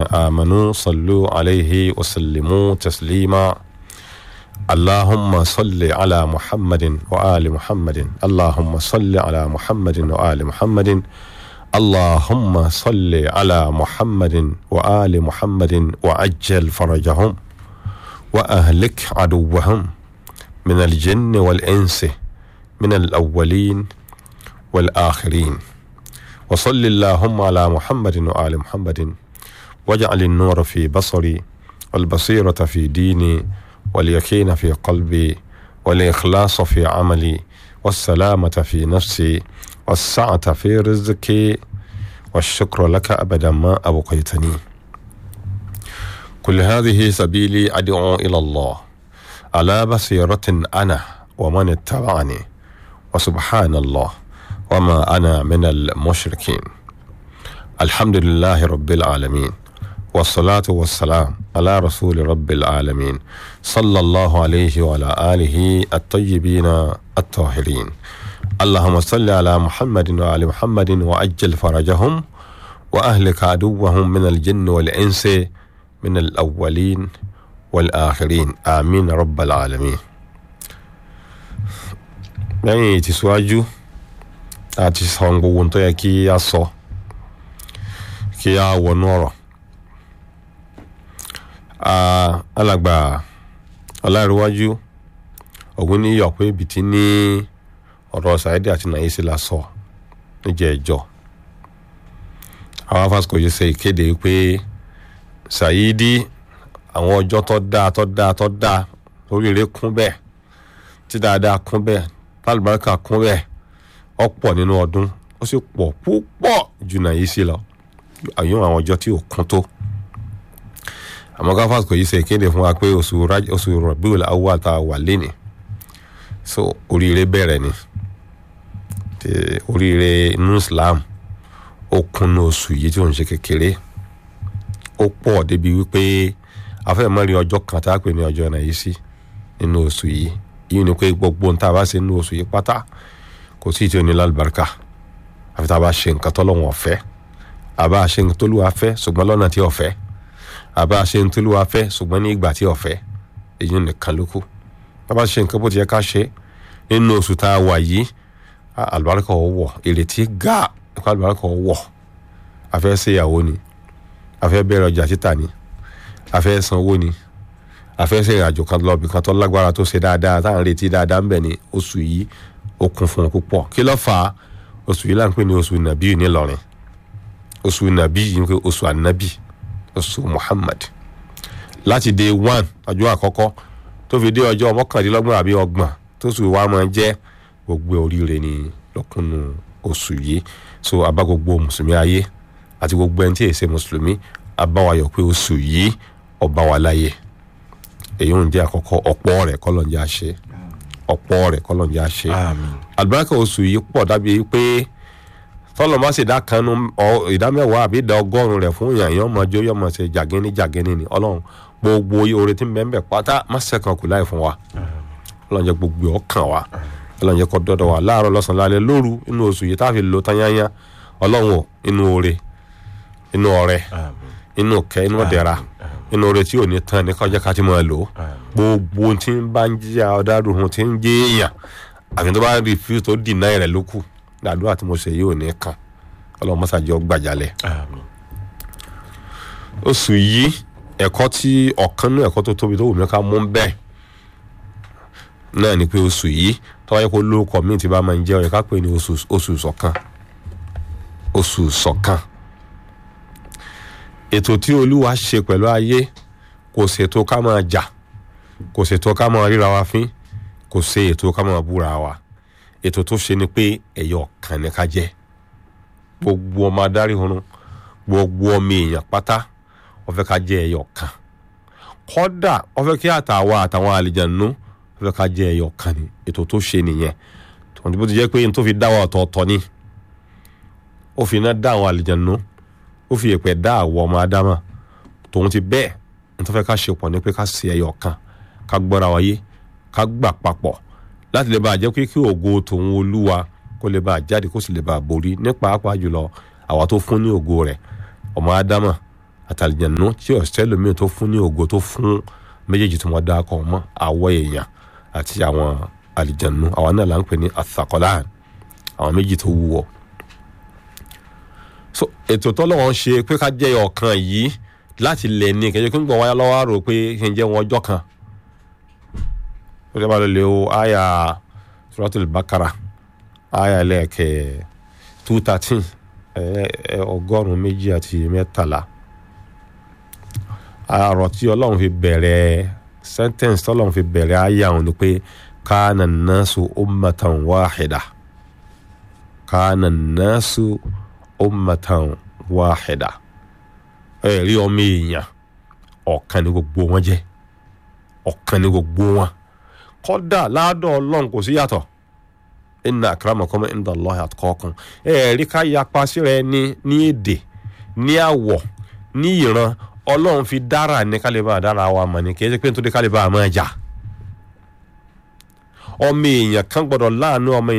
آمنوا صلوا عليه وسلموا تسليما اللهم صل على محمد وآل محمد اللهم صل على محمد وآل محمد اللهم صل على محمد وآل محمد وعجل فرجهم وأهلك عدوهم من الجن والإنس من الأولين والآخرين وصل اللهم على محمد وآل محمد واجعل النور في بصري والبصيرة في ديني واليقين في قلبي والإخلاص في عملي والسلامة في نفسي والسعة في رزقي والشكر لك أبدا ما أبقيتني كل هذه سبيلي أدعو إلى الله على بصيرة أنا ومن اتبعني وسبحان الله وما أنا من المشركين الحمد لله رب العالمين والصلاة والسلام على رسول رب العالمين صلى الله عليه وعلى آله الطيبين الطاهرين اللهم صل على محمد وعلى محمد وأجل فرجهم وأهلك عدوهم من الجن والإنس من الأولين والآخرين آمين رب العالمين lẹ́yìn ìtìsíwájú àti sọ gbogbo tó yẹ kí a sọ kí a wọnú ọ̀rọ̀ alàgbà ọláìríwájú ọ̀gbìn ní yọ̀pẹ́ ibìtí ní ọ̀rọ̀ Saidi àti Nàìjíríà la sọ níjẹ́ ẹjọ́ àwọn afásitì yìí ṣe ìkéde pé Saidi àwọn ọjọ́ tó dáa tó dáa tó dáa oríire kún bẹ́ẹ̀ tí dáadáa kún bẹ́ẹ̀ tálùbáríkà kún bẹ́ẹ̀ ọ̀pọ̀ nínú ọdún ó sì pọ̀ púpọ̀ ju Nàìjíríà lọ àyùn àwọn ọjọ́ tí ò kún tó àmọ́ gáfàsì kò yí ṣe ìkéde fún wa pé oṣù oṣù Rabiul Awwal tá a wà lénìí so oríire bẹ̀rẹ̀ ni oríire inú Islam ó kúnnú oṣù yìí tí ò ń ṣe kékeré ó pọ̀ débi wípé afẹ́mọ́rin ọjọ́ kan tá a pè ní ọjọ́ náà yìí sí nínú oṣù yìí yìí ni pé gbogbo ohun tá a bá ṣe nínú oṣù yìí pátá kò sí ìtì òní lálùbáríkà àfi tá a bá ṣe nǹkan tọ́lọ́wọ̀n ọ̀fẹ́ àbá ṣe nǹkan tólúwa fẹ́ ṣùgbọ́n lọ́nà tí ọ̀fẹ́ àbá ṣe nǹkan tólúwa fẹ́ ṣùgbọ́n ní ìgbà tí ọ̀fẹ́ èyí nìkan ló kù tá a bá ṣe nǹkan bó ti yẹ ká ṣe nínú oṣù tá a wà yìí àlùbáríkà ò wọ̀ ìrètí gà ẹ̀kọ́ àlùbáríkà ò wọ̀ afẹ́ ṣèyàwó ni afẹ́ bẹ̀rẹ̀ ọjà títà ni afẹ́ sanwó ni afẹ́ ṣe ìrìnàjò kan lọ bìkan tó lágbára tó ṣe dáadáa tá à ń retí dáadáa ń bẹ̀ ní oṣù yìí ó kún fún un púpọ̀ kí ló fà á oṣù yìí là ń pè ní oṣù nàbí nílọrin oṣù nàbí yìí ń pè oṣù ànábì oṣù Muhammad láti day one ọjọ́ àkọ́kọ́ tó fi dé ọjọ́ mọ́kàndínlọ́gbọ̀n àbí ọgbọ̀n tó sì wá máa jẹ́ gbogbo oríire ní lọ́kùnrin oṣù yìí so abá gbogbo mùsùlùmí ayé àti gbogbo ẹni tí èsè mùsùlùmí abáwayọ̀ pé oṣù yìí ọba wa láyé èyí ń jẹ́ àkọ́kọ́ ọ̀pọ̀ rẹ̀ kọ́lọ̀ ń jẹ́ àṣẹ ọ̀pọ̀ rẹ̀ kọ́lọ̀ ń jẹ́ àṣẹ àlùbáríkà oṣù yìí pọ̀ dábìí pé tọ́lọ̀ má ṣe dá kanu ìdá mẹ́wàá àbí ìdá ọgọ́rùn-ún rẹ̀ fún yàn yàn ọmọ ọjọ́ yàn ọmọ ṣe jàgínní jàgínní ni ọlọ́run gbogbo oore tí ń bẹ ń bẹ pátá má ṣẹ̀kan kù láì fún wa ọlọ́run jẹ́ gbogbo ọkàn wa ọlọ́run jẹ́ kó dọ́dọ̀ wa láàárọ̀ lọ́sàn-án lálẹ́ lóru inú oṣù yìí táfi lò tányányá ọlọ́run ò inú oore inú ọrẹ inú kẹ inú ọ̀dẹ̀ra inú oore tí ò ní tán ní kọjá ká ti máa lò ó gbogbo tí ń bá ń jíjà ọ̀dàdùn tí ń jẹ́ èèyàn àfi tó bá rí fi tó dì náà rẹ̀ ló kù làdúrà tí mo ṣe yìí ò ní kàn ọlọ́run mọ́sàájọ́ gbàjálẹ̀. oṣù yìí ẹ̀kọ́ tí ọ̀kan náà ẹ̀kọ́ tó tóbi tó wù mí ká mú bẹ́ẹ̀ náà ni pé oṣù yìí tọ́wáyé kó lóko míì tí bá máa ń jẹ́ ọ̀yẹ́ ká pè ní oṣù ṣọ̀kan oṣù ṣọ̀kan ètò tí olúwa ṣe pẹ̀lú ayé kò ṣètò ká máa jà kò ṣètò ká máa ríra wa fín kò ṣe ètò ká máa búra wa ètò tó ṣe ni pé ẹ̀yọ̀ kan ní ká jẹ́ gbogbo ọmọ adarí hunrun gbogbo ọmọ èèyàn pátá ó fẹ́ ká jẹ́ ẹ̀yọ̀ kan kódà ó fẹ́ kí àtàwa àtàwọn àlìjànú ó fẹ́ ká jẹ́ ẹ̀yọ̀ kan ní ètò tó ṣe nìyẹn tòun tí bó ti jẹ́ pé n tó fi dá wa ọ̀tọ̀ọ̀tọ̀ ni ó fi iná dá àwọn àlìjànú ó fi èpè dá àwọ̀ ọmọ ádámà tòun ti bẹ́ẹ̀ n tó fẹ́ ká ṣe pọ̀ ní pé ká ṣe ẹ̀yọ̀ kan ká gbọ́ra wáyé ká gbà papọ̀ láti lè bá a jẹ́ pé kí ògo tòun olúwa kó lè bá a jáde kó sì lè bá a borí ní pàápàá jùlọ àwa tó fún ní ògo rẹ̀ ọmọ ádámà àtàlìjẹ̀nu tí ọ̀sẹ̀ lómi tó fún ní ògo tó fún méjèèjì tí wọ́n dá kọ́ mọ́ àwọ̀ èèyàn àti àwọn àlìjẹ̀nu àwọn náà là ń pè ní àthàkọ́láàn àwọn méjì tó wúwo so ètò tọ́lọ́wọ́n ṣe pé ká jẹ́ ọ̀kan yìí láti lè ní kẹjọ kí n gbọ́ wáyà lọ́wọ́ rò pé kí n jẹ́ wọn ọjọ́ kan ó lè máa lò lè o àyà suratul bakara àyà lẹ́ẹ̀kẹ́ two thirteen ọgọ́rùn-ún méjì àti mẹ́tàlá àrò tí ọlọ́run fi bẹ̀rẹ̀ sentence tọ́lọ́run fi bẹ̀rẹ̀ àyà òun ni pé kana nasu ummatan wahida kana nasu ummatan wahida ẹ rí ọmọ èèyàn ọ̀kan ní gbogbo wọn jẹ́ ọ̀kan ní gbogbo wọn kódà ládọ̀ ọlọ́run kò sí yàtọ̀ inna akramakum inda Allahi atqakum ẹ rí ká yapa síra ẹni ní èdè ní àwọ̀ ní ìran ọlọ́run fi dára ní kálíbà dára wa mọ̀ ní kì í ṣe pé nítorí kálíbà máa jà ọmọ èèyàn kan gbọ́dọ̀ láàánú ọmọ